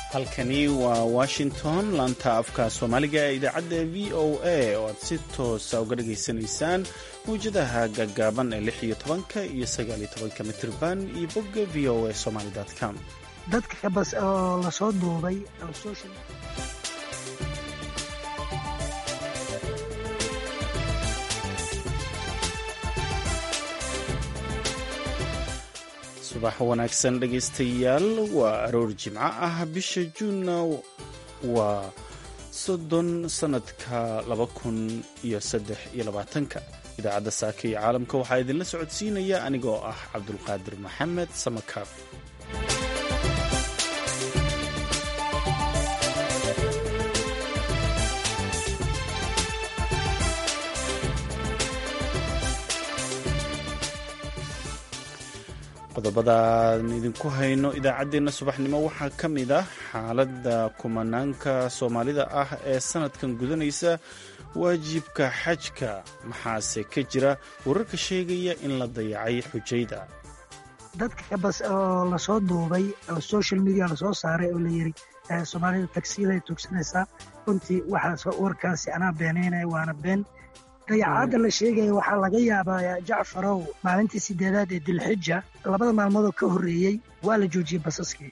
halkani waa washington laanta afka soomaaliga ee idaacadda v o a oo aad si toosa uga dhageysanaysaan mawjadaha gaggaaban ee lix iyo tobanka iyo sagaal iyo tobanka mitirban iyo bogga v o a somaly com dadka bas oo lasoo duubay subax wanaagsan dhegaystayaal waa aroor jimco ah bisha juunna waa soddon sannadka laba kun iyo saddex iyo labaatanka idaacadda saaka iyo caalamka waxaa idinla socodsiinaya anigoo ah cabdulqaadir maxamed samakaab qodobadaan idinku hayno idaacaddeenna subaxnimo waxaa ka mid ah xaaladda kumanaanka soomaalida ah ee sannadkan gudanaysa waajibka xajka maxaase ka jira wararka sheegaya in la dayacay xujayda dadka bas oo lasoo duubay oo social media lasoo saaray oo la yiri soomaalida tagsiyaday tugsanaysaa runtii waxaa warkaasi anaa beenaynaya waana been dayacaadda la sheegaya waxaa laga yaabaa jacfarow maalintii sideedaad ee dilxija labada maalmoodoo ka horreeyey waa la joojiyey basaskii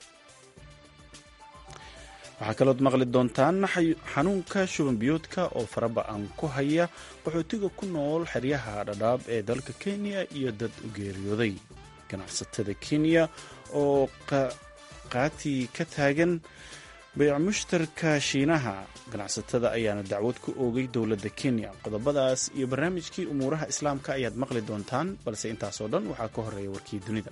waxaa kalood maqli doontaan xanuunka shubanbiyoodka oo faraba-an ku haya qaxootiga ku nool xeryaha dhadhaab ee dalka kenya iyo dad u geeriyooday ganacsatada kenya oo qaati ka taagan bayc mushtarka shiinaha ganacsatada ayaana dacwad ku oogay dowladda kenya qodobadaas iyo barnaamijkii umuuraha islaamka ayaad maqli doontaan balse intaasoo dhan waxaa ka horeeya warkii dunida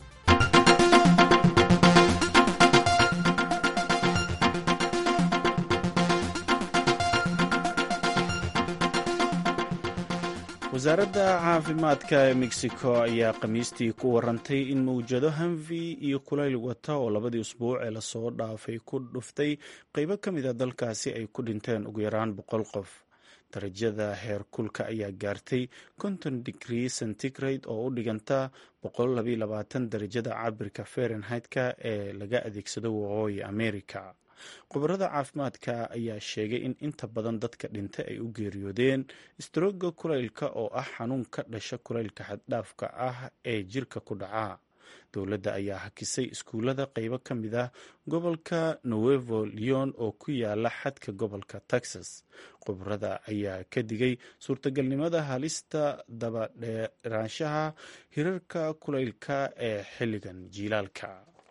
wasaaradda caafimaadka ee mexico ayaa khamiistii ku warantay in mawjado hanfi iyo kulayl wata oo labadii usbuuc ee lasoo dhaafay ku dhuftay qeybo ka mid a dalkaasi ay ku dhinteen ugu yaraan boqol qof darajada heer kulka ayaa gaartay konton digrii centigrade oo u dhiganta darajada cabirka fahrenheit-ka ee laga adeegsado waqooyi america khubarada caafimaadka ayaa sheegay in inta badan dadka dhintay ay u geeriyoodeen istarooga kulaylka oo ah xanuun ka dhasha kulaylka xaddhaafka ah ee jirka ku dhaca dowladda ayaa hakisay iskuullada qeybo ka mid ah gobolka nuevo leon oo ku yaala xadka gobolka texas khubarada ayaa ka digay suurtagalnimada halista dabadheeraanshaha hirarka kulaylka ee xilligan jiilaalka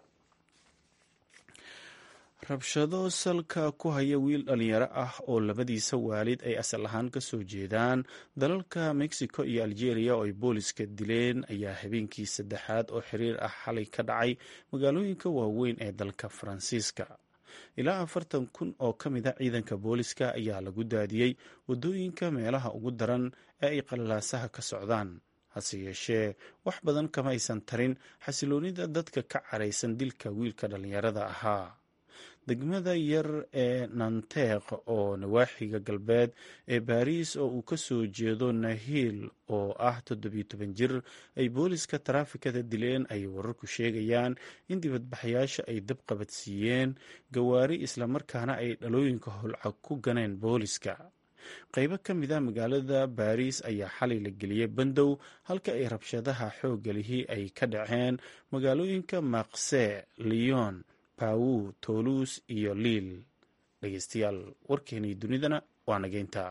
rabshado salka ku haya wiil dhalinyaro ah oo labadiisa waalid ay asal ahaan ka soo jeedaan dalalka mexico iyo algeria oo ay booliska dileen ayaa habeenkii saddexaad oo xiriir ah xalay ka dhacay magaalooyinka waaweyn ee dalka faransiiska ilaa afartan kun oo ka mid a ciidanka booliska ayaa lagu daadiyey waddooyinka meelaha ugu daran ee ay qalalaasaha ka socdaan hase yeeshee wax badan kama aysan tarin xasiloonida dadka ka caraysan dilka wiilka dhalinyarada ahaa degmada yar ee nanteeq oo nawaaxiga galbeed ee baariis oo uu ka soo jeedo nahiil oo ah toddobiyo toban jir ay booliska taraafikada dileen ayay wararku sheegayaan in dibadbaxayaasha ay dab qabadsiiyeen gawaari islamarkaana ay dhalooyinka holcag ku ganeen booliska qaybo ka mid ah magaalada baariis ayaa xalay la geliyey bandow halka ay rabshadaha xoogga lihii ay ka dhaceen magaalooyinka maqse leon pawu toluus iyo liil dhegeystayaal warkeenii dunidana waa nageynta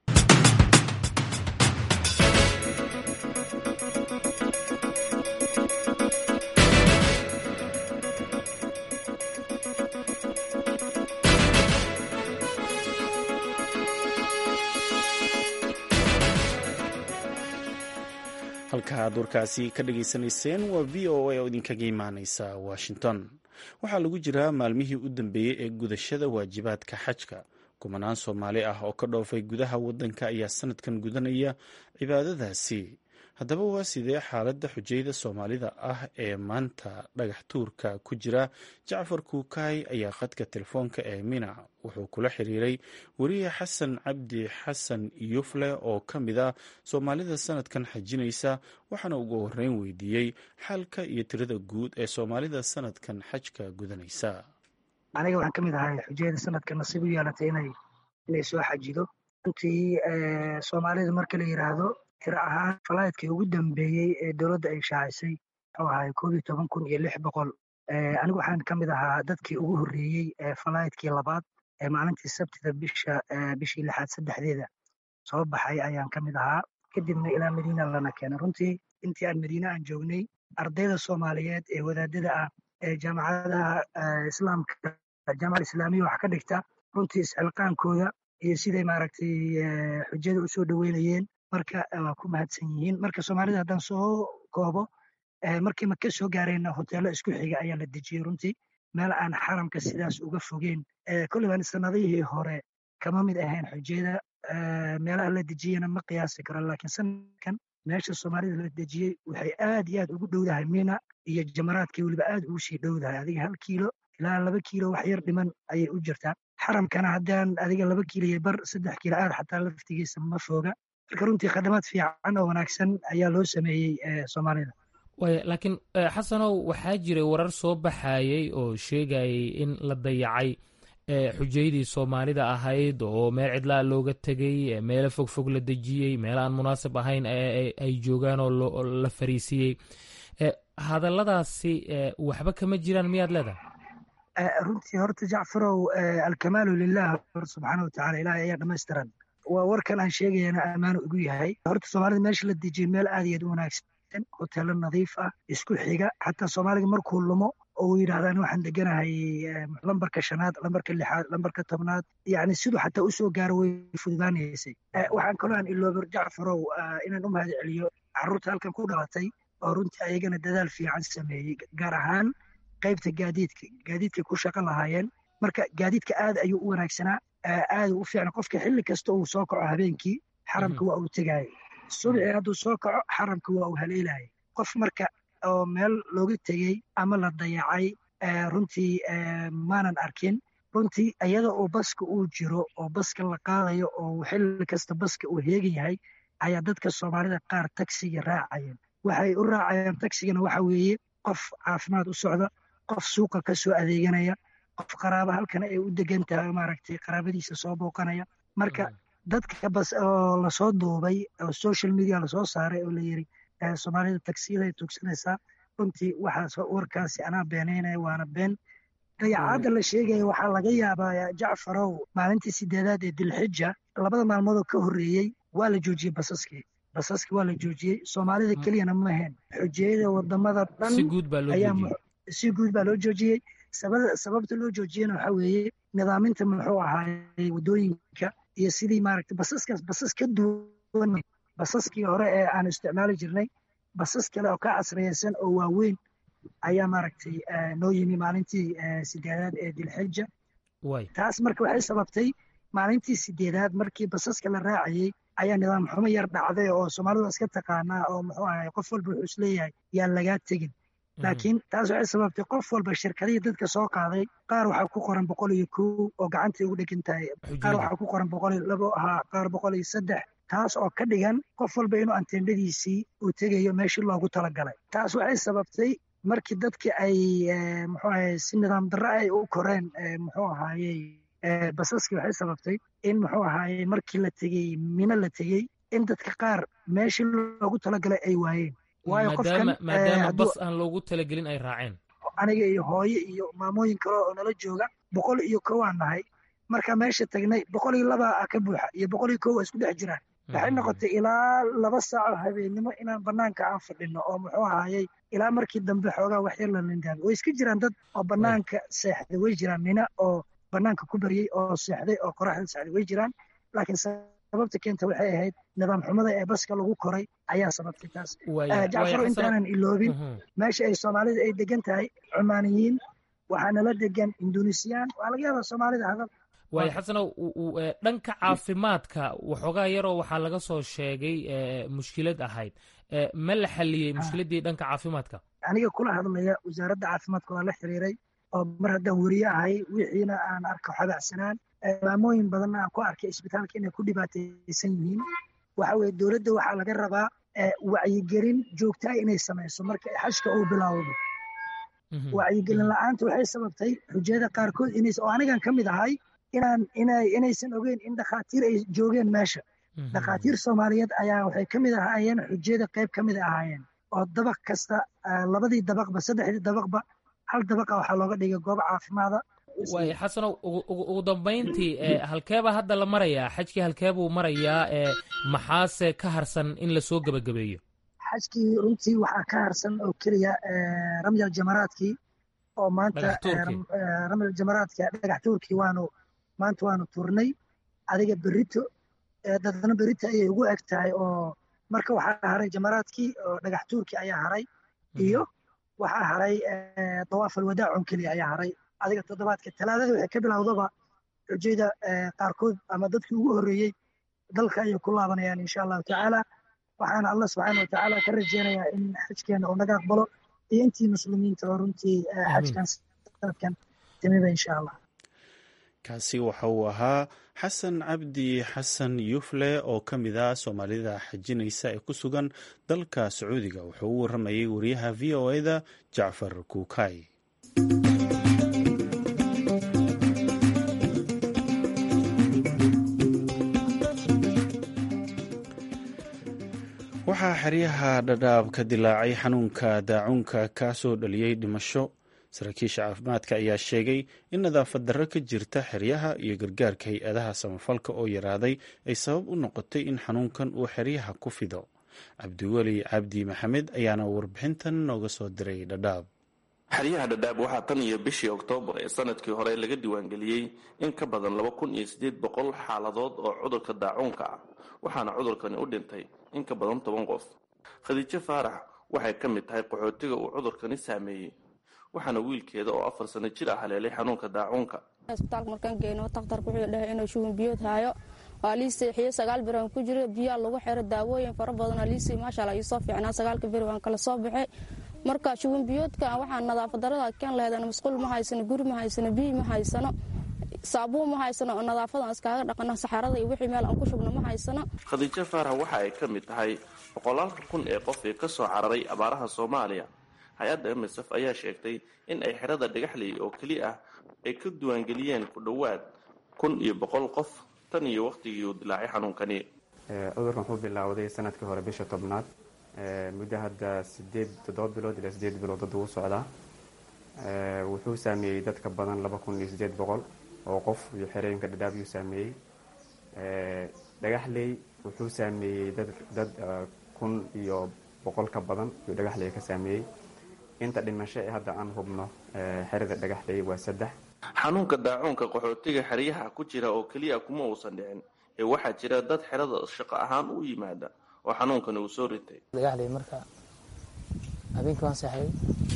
halka aad warkaasi ka dhageysanayseen waa v o a oo idinkaga imaaneysa washington waxaa lagu jiraa maalmihii u dambeeyey ee gudashada waajibaadka xajka kumanaan soomaali ah oo ka dhoofay gudaha waddanka ayaa sanadkan gudanaya cibaadadaasi haddaba waa sidee xaaladda xujayda soomaalida ah ee maanta dhagax tuurka ku jira jacfar kuukaay ayaa khadka telefoonka ee mina wuxuu kula xiriiray weriye xasan cabdi xasan yufle oo ka mid ah soomaalida sanadkan xajinaysa waxaana ugu horreyn weydiiyey xaalka iyo tirada guud ee soomaalida sanadkan xajka gudanaysa aniga waxaan ka mid ahay xujayada sanadka nasiib u yeelatay inay inay soo xajido runtii soomaalida marka la yidhaahdo tiro ahaan falaydkii ugu dambeeyey ee dowladda ay shaacisay wuxuu ahay koob iyo toban kun iyo lix boqol anigu waxaan ka mid ahaa dadkii ugu horreeyey ee falaydkii labaad ee maalintii sabtida bisha bishii lixaad saddexdeeda soo baxay ayaan ka mid ahaa kadibna ilaa madiina lana keenay runtii intii aan madiine aan joognay ardayda soomaaliyeed ee wadaadada ah ee jaamacadaha islaamka jaamacada islaamiya wax ka dhigta runtii isxilqaankooda iyo siday maaragtay xujada u soo dhoweynayeen marka waa ku mahadsan yihiin marka soomaalida haddaan soo koobo markii maka soo gaarayna hoteello isku xiga ayaa la dejiyey runtii meel aan xaramka sidaas uga fogeen kolliban sanadihii hore kama mid ahayn xujada meelaha la dejiyena ma qiyaasi karo laakiin sanadkan meesha soomaalida la dejiyey waxay aad iyo aad ugu dhowdahay mina iyo jamaraadkii weliba aad ugu sii dhowdahay adiga hal kiilo ilaa laba kiilo wax yar dhiman ayay u jirtaa xaramkana haddaan adiga laba kiilo iyo bar saddex kiilo aad xataa laftigiisa ma fooga marka runtii khadamaad fiican oo wanaagsan ayaa loo sameeyey soomaalida waaya laakiin xasanow waxaa jiray warar soo baxayey oo sheegayay in la dayacay xujaydii soomaalida ahayd oo meel cidlaa looga tegey meelo fogfog la dejiyey meel aan munaasib ahayn ay joogaan oo la fariisiyey hadalladaasi waxba kama jiraan miyaad leedahay runtii horta jacfarow alkamaalu lilah subxaana watacaala ilahay ayaa dhamaystiran waa warkan aan sheegayana ammaanu igu yahay horta soomaalida meesha la dejiyey meel aad iyo aad u wanaagsan hoteelo nadiif ah isku xiga xataa soomaaliga markuu lumo oo uu yidhahdaan waxaan deganahay lambarka shanaad lambarka lixaad lambarka tobnaad yacni siduu xataa usoo gaaro way fududaanaysay waxaan kaloo aan iloobar jacfarow inaan u mahad celiyo carruurta halkan ku dhalatay oo runtii ayagana dadaal fiican sameeyey gaar ahaan qaybta gaadiidka gaadiidkay ku shaqo lahaayeen marka gaadiidka aad ayuu u wanaagsanaa aad u fiicna qofka xilli kasta uu soo kaco habeenkii xaramka waa uu tegaayo subxii hadduu soo kaco xaramka waa uu haleelayay qof marka oo meel looga tegey ama la dayacay runtii maanan arkin runtii iyada oo baska uu jiro oo baska la qaadayo oo xilli kasta baska uu heegan yahay ayaa dadka soomaalida qaar tagsiga raacayeen waxay u raacayaan tagsigana waxa weeye qof caafimaad u socda qof suuqa ka soo adeeganaya qof qaraaba halkana ay u degan tahay maaragtay qaraabadiisa soo booqanaya marka dadka bas oo lasoo duubay oo social media lasoo saaray oo la yiri soomaalida tagsiyada ay tugsanaysaa runtii waxaas warkaasi anaa beenaynaya waana been dayacaadda la sheegaya waxaa laga yaabaa jacfarow maalintii sideedaad ee dilxija labada maalmoodoo ka horreeyey waa la joojiyey basaskii basaskii waa la joojiyey soomaalida keliyana ma ahayn xujiyada wadamada dhan si guud baa loo joojiyey sababta loo joojiyena waxa weeye nidaaminta muxuu ahaayey waddooyinka iyo sidii maaragtay basaskaas basas ka duwan basaskii hore ee aan isticmaali jirnay basas kale oo ka casriyeysan oo waaweyn ayaa maaragtay noo yimi maalintii sideedaad ee dilxija taas marka waxay sababtay maalintii sideedaad markii basaska la raacayey ayaa nidaam xumo yar dhacday oo soomaalidu iska taqaanaa oo muxuu ahay qof walba wuxuu isleeyahay yaan lagaa tegin laakiin taas waxay sababtay qof walba shirkadihii dadka soo qaaday qaar waxaa ku qoran boqol iyo kow oo gacantay ugu dhegan tahay qaar waxaa ku qoran boqol iyo labo ahaa qaar boqol iyo saddex taas oo ka dhigan qof walba inuu anteendhadiisii uu tegayo meeshii loogu talagalay taas waxay sababtay markii dadki ay muxuu ahaye si nidaam darro ay u koreen muxuu ahaayey basaskii waxay sababtay in muxuu ahaayey markii la tegey mino la tegey in dadka qaar meeshii loogu talagalay ay waayeen waayo qofkan maadaama bas aan loogu talagelin ay raaceen aniga iyo hooye iyo maamooyin kale oo nala jooga boqol iyo kow aan nahay marka meesha tagnay boqol iyo laba a ka buuxa iyo boqol iyo kow waa isku dhex jiraan waxay noqotay ilaa laba saaco habeennimo inaan banaanka aan fadhino oo muxuu ahaayey ilaa markii dambe xoogaa wax yar la lindaamay way iska jiraan dad oo banaanka seexday way jiraan mina oo banaanka ku baryey oo seexday oo qoraxda seexday way jiraan laakiin sababta keenta waxay ahayd nidaam xumada ee baska lagu koray ayaa sababtay taas jacfaro intaanan iloobin meesha ay soomaalida ay degan tahay cumaaniyiin waxaana la degan indonesiyan waa laga yaabaa soomaalida hadal waayo xasanow dhanka caafimaadka waxoogaa yaroo waxaa laga soo sheegay mushkilad ahayd ma la xaliyey mushkiladdii dhanka caafimaadka aniga kula hadlaya wasaaradda caafimaadka waa la xiriiray oo mar haddaan weriye ahay wixiina aan arko xabacsanaan maamooyin badanna aan ku arkay isbitaalka inay ku dhibaataysan yihiin waxa weye dowladda waxaa laga rabaa wacyigelin joogtaa inay samayso marka xashka uu bilowdo wacyigelin la-aanta waxay sababtay xujayada qaarkood inays oo anigan ka mid ahay inaan inay inaysan ogeyn in dhakhaatiir ay joogeen meesha dhakhaatiir soomaaliyeed ayaa waxay ka mid ahaayeen xujayada qayb ka mid ahaayeen oo dabaq kasta labadii dabaqba saddexdii dabaqba hal dabaqa waxaa looga dhigay goob caafimaada waay xasanow ugu dambayntii halkeeba hadda la marayaa xajkii halkeebuu marayaa maxaase ka harsan in lasoo gebagabeeyo xajkii runtii waxaa ka harsan oo keliya ramyal jamaraadkii oo maanta ramyal jamaraadki dhagax tuurkii waanu maanta waanu turnay adiga berito dadna berito ayay ugu eg tahay oo marka waxaa haray jamaraadkii oo dhagax tuurkii ayaa haray iyo waxaa haray dawaaf alwadaacun keliya ayaa haray adiga toddobaadka talaadada waxay ka bilowdaba xujayda qaarkood ama dadkii ugu horreeyey dalka ayay ku laabanayaan insha allahu tacaala waxaana allah subxaana wa tacaala ka rajeynayaa in xajkeena uu naga aqbalo iyo intii muslimiinta oo runtii xajkan sanadkan timiba insha allah kaasi waxa uu ahaa xasan cabdi xasan yufle oo ka mid ah soomaalida xajinaysa ee ku sugan dalka sacuudiga wuxuu u warramayay wariyaha v o eda jacfar kuukay waxaa xeryaha dhadhaab ka dilaacay xanuunka daacuunka ka soo dhaliyey dhimasho saraakiisha caafimaadka ayaa sheegay in nadaafad darro ka jirta xeryaha iyo gargaarka hay-adaha samafalka oo yaraaday ay sabab u noqotay in xanuunkan uu xeryaha ku fido cabdiweli cabdi maxamed ayaana warbixintan nooga soo diray dhadhaab xeryaha dhadhaab waxaa tan iyo bishii oktoobar ee sanadkii hore laga diiwaangeliyey in ka badan laba kun iyo siddeed boqol xaaladood oo cudurka daacuunka ah waxaana cudurkani u dhintay in ka badan toban qof khadiijo faarax waxay ka mid tahay qaxootiga uu cudurkani saameeyey waxaana wiilkeeda oo afar sano jir ah haleelay xanuunka daacuunka isbitaalka markaan geyno takhtarku wuxuu dhahay inuu shuban biyood haayo waa lii seexiye sagaal bir aan ku jiro biyaa lagu xiro daawooyin fara badan aa liisii maashaalla iisoo fiicnaa sagaalka beri waan kala soo baxay marka shuban biyoodka waxaa nadaafad darada keen laheedana masquul ma haysano guri ma haysano biyi ma haysano saabuun ma haysano oo nadaafadan iskaaga dhaqano saxarada iyo wixii meel aan ku shubno ma haysano khadiijo faarax waxa ay ka mid tahay boqolaalka kun ee qof ee ka soo cararay abaaraha soomaaliya hay-adda msf ayaa sheegtay in ay xerada dhagaxley oo keli ah ay ka diiwaangeliyeen ku dhowaad kun iyo boqol qof tan iyo wakhtigii uu dilaacay xanuunkani cudurkan wuxuu bilowday sanadkii hore bisha tobnaad muddo hadda sideed toddoba bilood ilaa sideed bilood dad ugu socdaa wuxuu saameeyey dad ka badan laba kun iyo sideed boqol oo qof iyo xerooyinka dhadhaab yuu saameeyey dhagaxley wuxuu saameeyey dad dad kun iyo boqol ka badan yuu dhagaxley ka saameeyey inta dhimasho ee hadda aan hubno xerada dhagaxley waa saddex xanuunka daacuunka qaxootiga xeryaha ku jira oo keliya kuma uusan dhicin ee waxaa jira dad xerada shaqo ahaan u yimaada oo xanuunkani uu soo ritay dhagaxley marka habeenkii waan seexday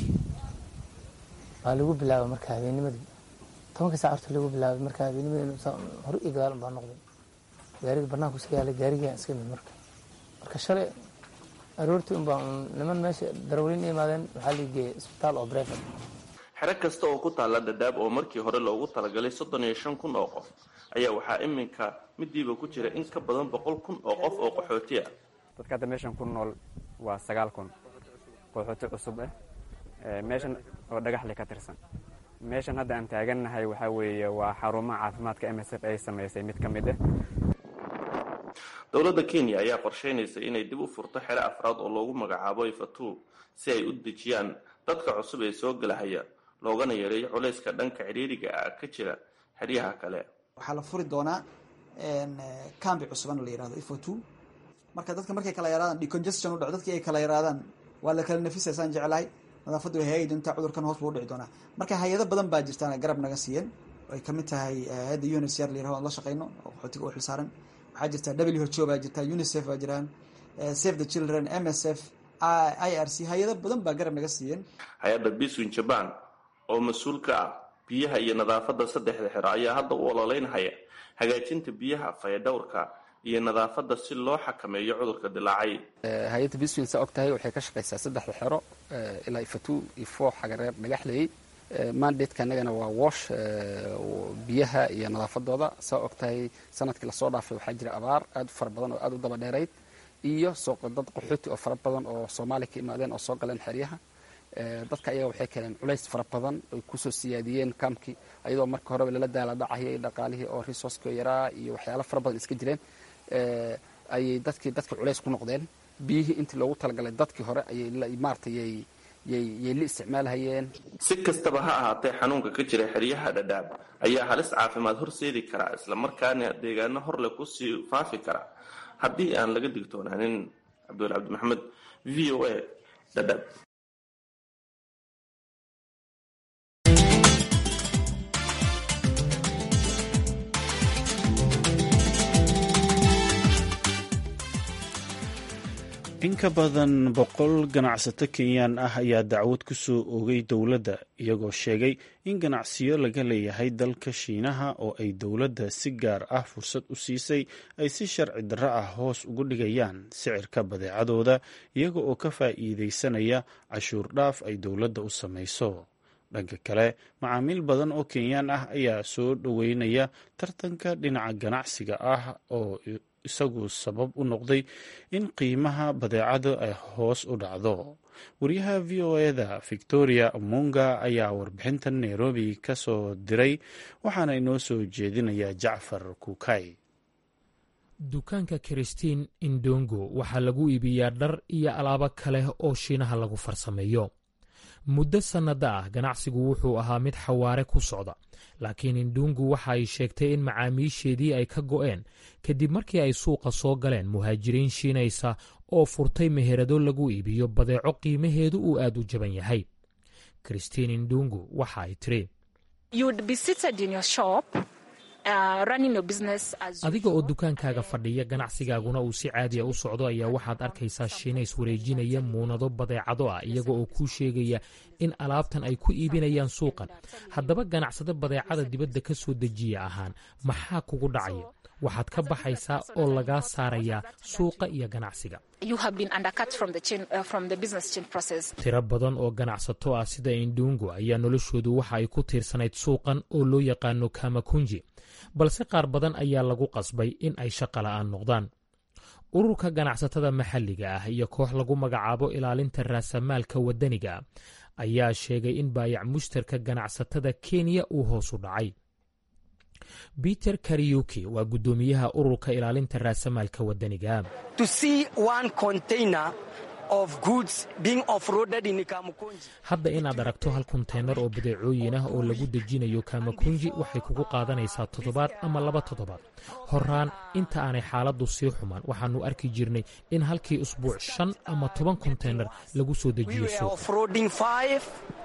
waa lagu bilaaba marka habeennimadii tobanka sac horta lagu bilaabay marka habeennimadii hore iyo gadaal baa noqday gaariga banaanku iska yaalay gaarigaa iska mid marka marka shalay aroortii unbaa niman meesha darawaliin imaadeen waxaa la geeyay isbitaal oo brevet xero kasta oo ku taalla dhadhaab oo markii hore loogu talagalay soddon iyo shan kun oo qof ayaa waxaa iminka midiiba ku jira in ka badan boqol kun oo qof oo qaxooti ah dadka hadda meeshan ku nool waa sagaal kun qaxooti cusub ah meeshan oo dhagaxle ka tirsan meeshan hadda aan taagannahay waxaa weeye waa xarumaha caafimaadka m s f ay samaysay mid ka mid ah dowladda kenya ayaa qorsheynaysa inay dib u furto xero afraad oo loogu magacaabo ifatu si ay u dejiyaan dadka cusub ee soo gelahaya loogana yareeyo culayska dhanka cidhiiriga ah ka jira xeryaha kale waxaa la furi doonaa cambi cusuban la yirahdo ifatu marka dadka markay kala yaraadaan decongestion u dhaco dadkii ay kala yaraadaan waa la kala nafisaysaan jeclahay nadaafaddu way hagaagi doontaa cudurkan hoos buu u dhici doonaa marka hay-ado badan baa jirtaan garab naga siiyeen ay kamid tahay hay-adda unicr la yirahdo aan la shaqeyno oo qaxootiga u xilsaaran waxaa jirta w h o baa jirta unicef baa jiraan save the children m s f i r c hay-ado badan baa garab naga siiyeen hay-adda biswin jaban oo mas-uul ka ah biyaha iyo nadaafadda saddexda xero ayaa hadda u ololeynhaya hagaajinta biyaha fayadhowrka iyo nadaafadda si loo xakameeyo cudurka dilaacay hay-adda biswin saa og tahay waxay ka shaqaysaa saddexda xero ilaa ifatu ifo xagareer dhagaxleyey mandatka annagana waa wash biyaha iyo nadaafadooda saa og tahay sanadkii lasoo dhaafay waxaa jira abaar aad u fara badan oo aad u daba dheerayd iyo dad qaxooti oo fara badan oo soomaaliya ka imaadeen oo soo galeen xeryaha dadka ayaga waxay keeneen culays fara badan oy kusoo siyaadiyeen kaamkii ayadoo marka horeba lala daala dhacayay dhaqaalihii oo resourceka yaraa iyo waxyaala fara badan iska jireen ayay dadkii dadka culays ku noqdeen biyihii intii loogu talagalay dadkii hore ayay maarata yay yay la isticmaalhayeen si kastaba ha ahaatee xanuunka ka jira xeryaha dhadhaab ayaa halis caafimaad horseedi karaa islamarkaana deegaano horle kusii faafi kara haddii aan laga digtoonaanin cabdul cabdi maxamed v o a dhadhaab in ka badan boqol ganacsato kenyaan ah ayaa dacwad ku soo oogay dowladda iyagoo sheegay in ganacsiyo laga leeyahay dalka shiinaha oo ay dowladda si gaar ah fursad u siisay ay si sharci darro ah hoos ugu dhigayaan sicirka badeecadooda iyaga oo ka faa'iidaysanaya cashuur dhaaf ay dowladda u samayso dhanka kale macaamiil badan oo kenyaan ah ayaa soo dhoweynaya tartanka dhinaca ganacsiga ah oo isagu sabab u noqday in qiimaha badeecada ay hoos u dhacdo wariyaha v o eda victoria munga ayaa warbixintan nairobi ka soo diray waxaana inoo soo jeedinaya jacfar kukay dukaanka kristiin indongo waxaa lagu iibiyaa dhar iyo alaabo kale oo shiinaha lagu farsameeyo muddo sannada ah ganacsigu wuxuu ahaa mid xawaare ku socda laakiin indungu waxa ay sheegtay in macaamiisheedii ay ka go'een kadib markii ay suuqa soo galeen muhaajiriin shiinaysa oo furtay meherado lagu iibiyo badeeco qiimaheedu uu aad u jaban yahay kristiin indungu waxa ay tiri adiga oo dukaankaaga fadhiya ganacsigaaguna uu si caadiya u socdo ayaa waxaad arkaysaa shiinays wareejinaya muunado badeecado ah iyaga oo kuu sheegaya in alaabtan ay ku iibinayaan suuqan haddaba ganacsado badeecada dibadda ka soo dejiya ahaan maxaa kugu dhacaya waxaad ka baxaysaa oo lagaa saarayaa suuqa iyo ganacsiga tiro badan oo ganacsato ah sida indungu ayaa noloshoodu waxa ay ku tiirsanayd suuqan oo loo yaqaano kamakunji balse qaar badan ayaa lagu qasbay in ay shaqa la'aan noqdaan ururka ganacsatada maxalliga ah iyo koox lagu magacaabo ilaalinta raasamaalka waddaniga ah ayaa sheegay in baayac mushtarka ganacsatada kenya uu hoos u dhacay peter kariyuki waa guddoomiyaha ururka ilaalinta raasamaalka waddaniga hadda inaad aragto hal konteynar oo badeecooyin ah oo lagu dejinayo kamakunji waxay kugu qaadanaysaa toddobaad ama laba toddobaad horaan inta aanay xaaladdu sii xumaan waxaannu arki jirnay in halkii usbuuc shan ama toban konteynar lagu soo dejiyo suuqa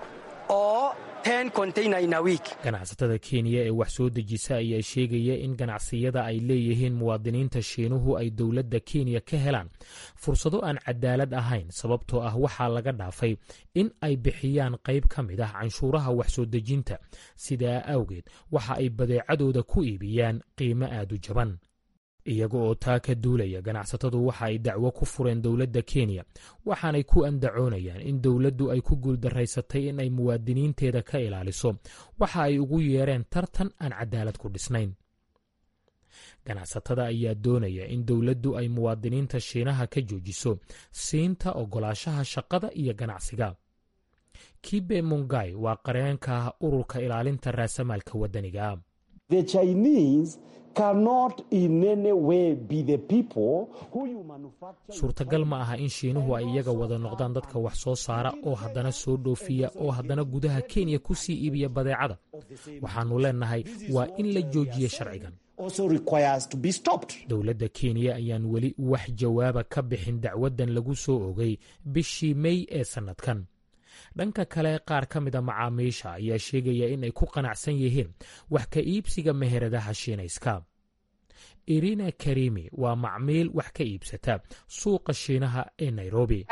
ganacsatada kenya ee wax soo dejisa ayaa sheegaya in ganacsiyada ay leeyihiin muwaadiniinta shiinuhu ay dowladda kenya ka helaan fursado aan cadaalad ahayn sababtoo ah waxaa laga dhaafay in ay bixiyaan qayb ka mid ah canshuuraha wax soo dejinta sidaa awgeed waxa ay badeecadooda ku iibiyaan qiimo aad u jaban iyaga oo taa ka duulaya ganacsatadu waxa ay dacwo ku fureen dowladda kenya waxaanay ku andacoonayaan in dowladdu ay ku guuldaraysatay in ay muwaadiniinteeda ka ilaaliso waxa ay ugu yeereen tartan aan cadaalad ku dhisnayn ganacsatada ayaa doonaya in dowladdu ay muwaadiniinta shiinaha ka joojiso siinta ogolaashaha shaqada iyo ganacsiga kibe mungai waa qareenka ururka ilaalinta raasamaalka waddaniga suurtagal ma aha in shiinuhu ay iyaga wada noqdaan dadka wax soo saara oo haddana soo dhoofiya oo haddana gudaha kenya ku sii iibiya badeecada waxaannu leennahay waa in la joojiya sharcigan dowladda kenya ayaan weli wax jawaaba ka bixin dacwaddan lagu soo ogay bishii mey ee sannadkan dhanka kale qaar ka mida macaamiisha ayaa sheegaya in ay ku qanacsan yihiin wax ka iibsiga meheradaha shiinayska irina karimi waa macmiil wax ka iibsata suuqa shiinaha ee nairobi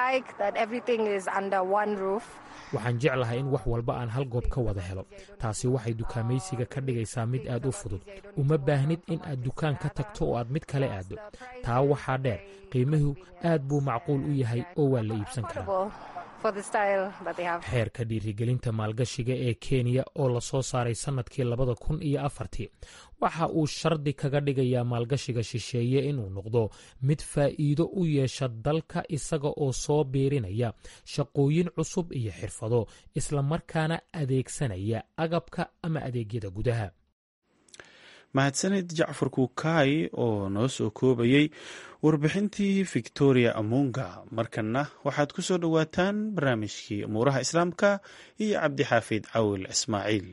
waxaan jeclahay in wax walba aan hal goob ka wada helo taasi waxay dukaamaysiga ka dhigaysaa mid aad u fudud uma baahnid in aad dukaan ka tagto oo aad mid kale aaddo taa waxaa dheer qiimuhu aad buu macquul u yahay oo waa la iibsan karaa xeerka dhiirigelinta maalgashiga ee kenya oo lasoo saaray sannadkii labada kun iyo afartii waxa uu shardi kaga dhigayaa maalgashiga shisheeye inuu noqdo mid faa'iido u yeesha dalka isaga oo soo biirinaya shaqooyin cusub iyo xirfado islamarkaana adeegsanaya agabka ama adeegyada gudaha mahadsanid jacfar kuukaay oo noo soo koobayey warbixintii victoria amunga markanna waxaad ku soo dhowaataan barnaamijkii umuuraha islaamka iyo cabdixaafid cawil ismaaciil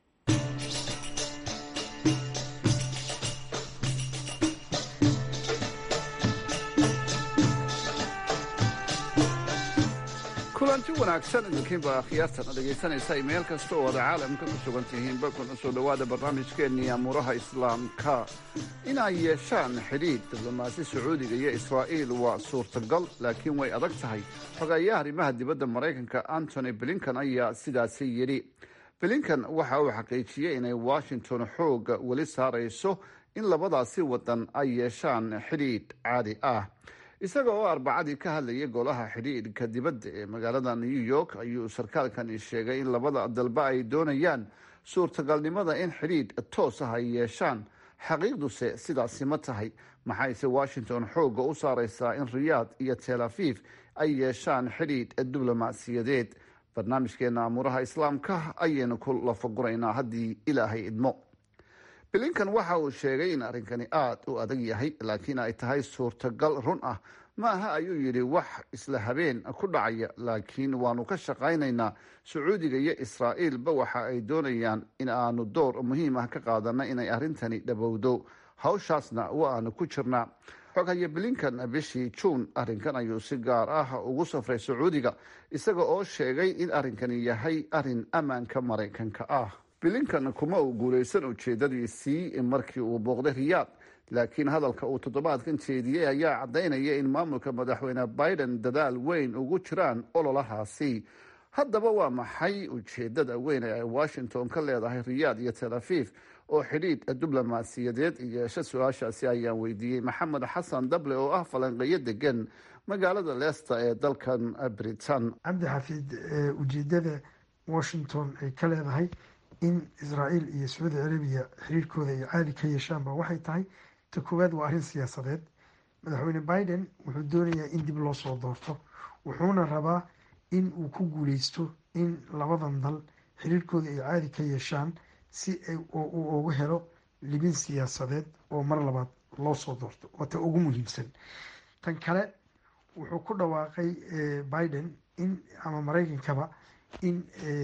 kulanti wanaagsan idinkiinba akhyaartan dhegaysanaysa meel kasta oo ada caalamka ku sugan tihiinba kuna soo dhowaada barnaamijkeennii amuuraha islaamka inay yeeshaan xidhiidh diblomaasi sacuudiga iyo israa'iil waa suurtagal laakiin way adag tahay xogeeyaha arrimaha dibadda maraykanka antony blinkan ayaa sidaasi yidhi blinkan waxa uu xaqiijiyey inay washington xooga weli saarayso in labadaasi wadan ay yeeshaan xidhiidh caadi ah isaga oo arbacadii ka hadlayay golaha xidhiidhka dibadda ee magaalada new york ayuu sarkaalkani sheegay in labada dalba ay doonayaan suurtagalnimada in xidhiidh toos ah ay yeeshaan xaqiiqduse sidaasi ma tahay maxayse washington xoogga u saaraysaa in riyaad iyo tel aviv ay yeeshaan xidhiidh diblomaasiyadeed barnaamijkeena amuuraha islaamka ayaynu ku lafaguraynaa haddii ilaahay idmo blinkan waxa uu sheegay in arrinkani aada u adag yahay laakiin ay tahay suurtagal run ah ma aha ayuu yidhi wax isla habeen ku dhacaya laakiin waanu ka shaqaynaynaa sacuudiga iyo israa'iilba waxa ay doonayaan in aanu door muhiim ah ka qaadana inay arrintani dhabowdo hawshaasna wa aanu ku jirnaa xoghaye blinkan bishii juun arrinkan ayuu si gaar ah ugu safray sacuudiga isaga oo sheegay in arrinkani yahay arrin ammaanka maraykanka ah bilinkan kuma uu guulaysan ujeedadiisii markii uu booqday riyaad laakiin hadalka uu toddobaadkan jeediyey ayaa caddaynaya in maamulka madaxweyne biden dadaal weyn ugu jiraan ololahaasi haddaba waa maxay ujeedada weyn ee ay washington ka leedahay riyaad iyo tel aviv oo xidhiidh diblomaasiyadeed yeesha su-aashaasi ayaan weydiiyey maxamed xasan dable oo ah falanqeeyo degan magaalada leesta ee dalkan britain cabdi xafiid ujeedada washington ay ka leedahay in israa'iil iyo sacuudi carabiya xiriirkooda ay caadi ka yeeshaanba waxay tahay ta koowaad waa arrin siyaasadeed madaxweyne biden wuxuu doonayaa in dib loo soo doorto wuxuuna rabaa in uu ku guuleysto in labadan dal xiriirkooda ay caadi ka yeeshaan si uu ugu helo libin siyaasadeed oo mar labaad loo soo doorto waa ta ugu muhiimsan tan kale wuxuu ku dhawaaqay biden in ama maraykankaba in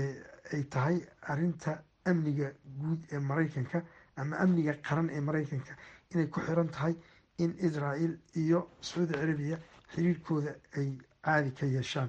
ay tahay arinta amniga guud ee maraykanka ama amniga qaran ee maraykanka inay ku xiran tahay in israael iyo sacuudi carabiya xiriirkooda ay caadi ka yeeshaan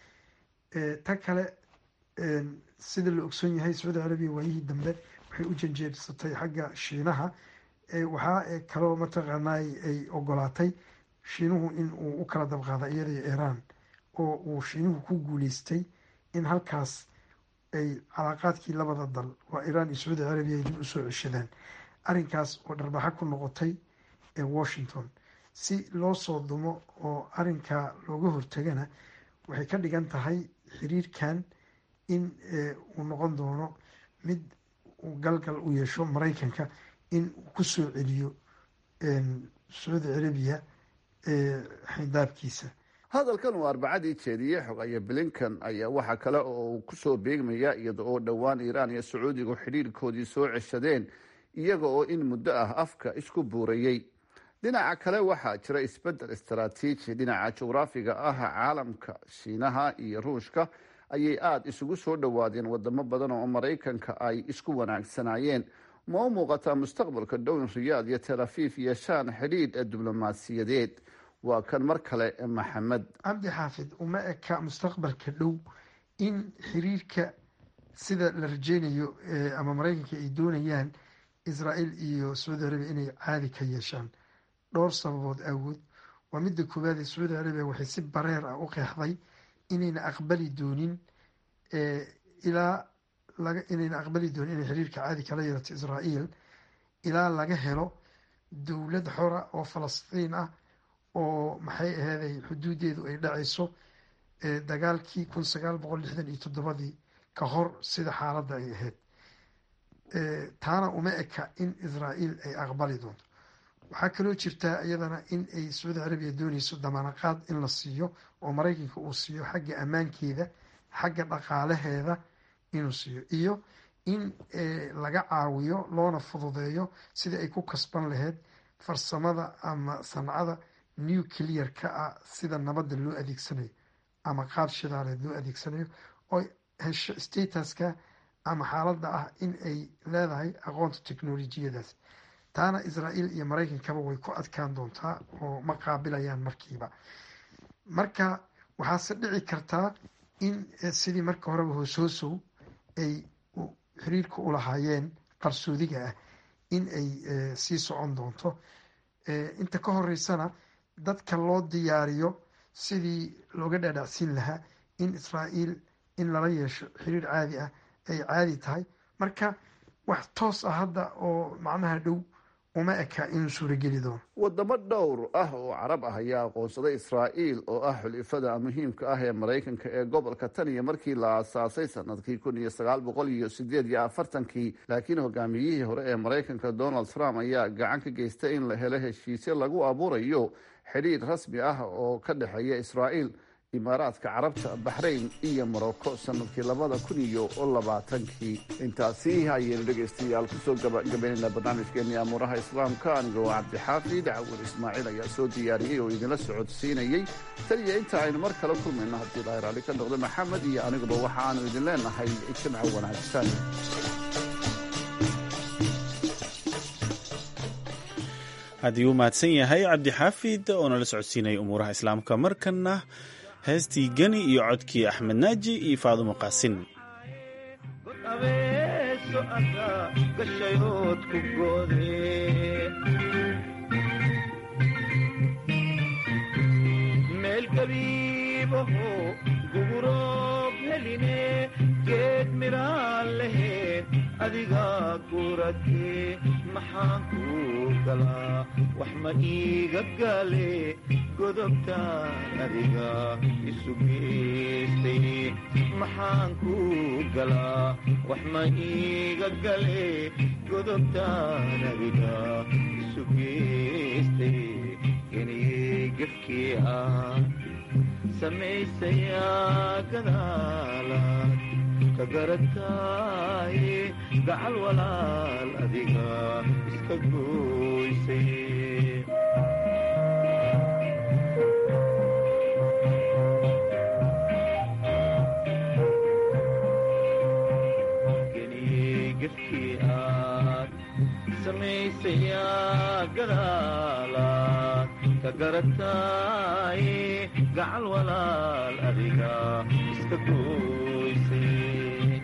ta kale sida la ogsoon yahay sacuudi carabiya waayihii dambe waxay u janjeersatay xagga shiinaha waxaa kaloo mataqaanay ay ogolaatay shiinuhu in uu u kala dabqaada iyada iyo iiraan oo uu shiinuhu ku guuleystay in halkaas ay calaaqaadkii labada dal waa iiraan iyo sacuudi carabiya ay dib usoo ceshadaan arrinkaas oo dharbaxa ku noqotay ee washington si loo soo dumo oo arrinkaa looga hortagana waxay ka dhigan tahay xiriirkan in uu noqon doono mid uu galgal u yeesho maraykanka in uu ku soo celiyo sacuudi carabiya xindaabkiisa hadalkan uu arbacadii jeediyey xogaye blinkan ayaa waxaa kale oo uu kusoo beegmaya iyada oo dhowaan iiraan iyo sacuudigu xidhiirkoodii soo ceshadeen iyaga oo in muddo ah afka isku buurayey dhinaca kale waxaa jira isbedel istaraatiiji dhinaca jugraafiga ah caalamka shiinaha iyo ruushka ayay aada isugu soo dhowaadeen wadamo badan oo maraykanka ay isku wanaagsanaayeen ma u muuqataa mustaqbalka dhown riyaad iyo tel aviv yeeshaan xidhiidh diblomaasiyadeed waa kan mar kale maxamed cabdi xaafid uma eka mustaqbalka dhow in xiriirka sida la rajeynayo ama maraykanka ay doonayaan israael iyo sacuudi carabiya inay caadi ka yeeshaan dhowr sababood awood waa midda koowaad ee sacuudi carabiya waxay si bareer ah u qeexday inayna aqbali doonin ilaa inayna aqbali doonin inay xiriirka caadi kala yeelato israael ilaa laga helo dowlad xora oo falastiin ah oo maxay aheeday xuduudeedu ay dhacayso dagaalkii kun sagaal boqol lixdan iyo toddobadii ka hor sida xaaladda ay ahayd taana uma eka in israa'iil ay aqbali doonto waxaa kaloo jirtaa iyadana in ay sacuudi carabiya dooneyso damaanaqaad in la siiyo oo maraykanka uu siiyo xagga ammaankeeda xagga dhaqaalaheeda inuu siiyo iyo in laga caawiyo loona fududeeyo sidii ay ku kasban lahayd farsamada ama sancada nuclear-ka ah sida nabadda loo adeegsanayo ama qaab shidaaleed loo adeegsanayo oo hesho statuska ama xaaladda ah in ay leedahay aqoonta technolojiyadaas taana israa'iil iyo maraykankaba way ku adkaan doontaa oo ma qaabilayaan markiiba marka waxaase dhici kartaa in sidii marka horeba hoos-hoosow ay xiriirka u lahaayeen qarsoodiga ah in ay sii socon doonto inta ka horeysana dadka loo diyaariyo sidii looga dhaadhacsiin lahaa in israa'iil in lala yeesho xiriir caadi ah ay caadi tahay marka wax toos ah hadda oo macnaha dhow uma eka inuu suurageli doono wadamo dhowr ah oo carab ah ayaa aqoonsaday israa'iil oo ah xulifada muhiimka ah ee maraykanka ee gobolka tan iyo markii la aasaasay sanadkii kun iyo sagaal boqol iyo sideed iyo afartankii laakiin hogaamiyihii hore ee maraykanka donald trump ayaa gacan ka geystay in la helo heshiisyo lagu abuurayo xidhiir rasmi ah oo ka dhexeeya israa'iil imaaraadka carabta baxrayn iyo morocco sanadkii labada kun iyo labaatankii intaasi ayaynu dhegaystayaal kusoo gabagabaynayna barnaamijkeennii amuuraha islaamka anigoo cabdixaafid cawil ismaaciil ayaa soo diyaariyey oo idinla socodsiinayey tan iyo inta aynu mar kale kulmayno haddii ilahay raalli ka noqdo maxamed iyo aniguba waxa aanu idin leenahay ijtimco wanaagsan haddii uu mahadsan yahay cabdixaafid oo nala socodsiinaya umuuraha islaamka markanna heestii geni iyo codkii axmed naaji iyo faadumo qaasin meel gabiibaho guguroob heline geed midhaan laheed adiga guratee maxaan kuu galaa wax ma iiga gale godobtaan adiga isu geystay maxaan kuu galaa wax ma iiga gale godobtaan adiga isu geystay geniyey gefkii ah samaysayaa gadaalaad ka garataaye gacal walaal adiga iska gooysay geniyey gefkii aad samaysayaa gadaalaad ka garataaye gacal walaal adiga iska gooysay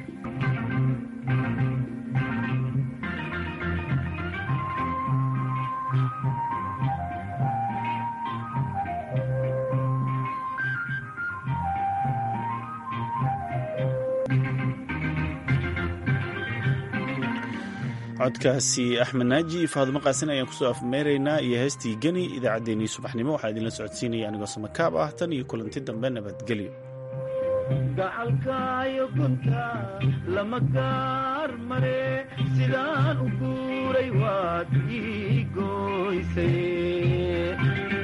codkaasi axmed naaji iyo faadumo qaasin ayaan kusoo afmeeraynaa iyo heestii geni idaacaddeenii subaxnimo waxaa idinla socodsiinaya anigoo samakaab ah tan iyo kulanti dambe nabadgelyo gacalkaayo gunta lama gaar mare sidaan u guuray waad ii gooysay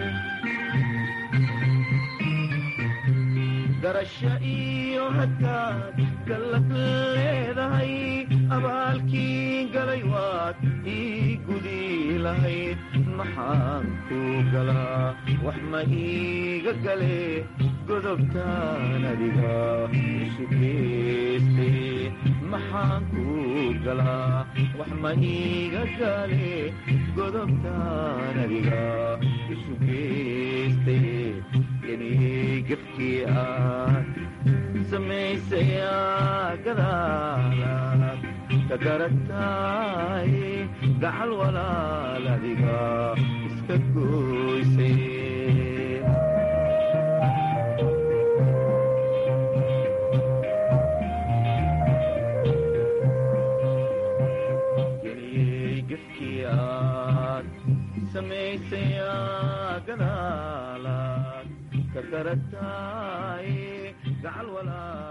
garasho iyo hataad gallad leedahay abaalkii galay waad ii gudi lahayd maxaan kuu galaa wax ma iiga gale godobtaan adiga isu geystay maxaan kuu galaa wax ma iiga gale godobtaan adiga isu geystay geniyey gefkii aad samaysayaa gadaalaad ka garataaye gacal walaal adiga iska gooysay geniyey gefkii aad samaysayaa gadaalaad ka garataaye gacal walaa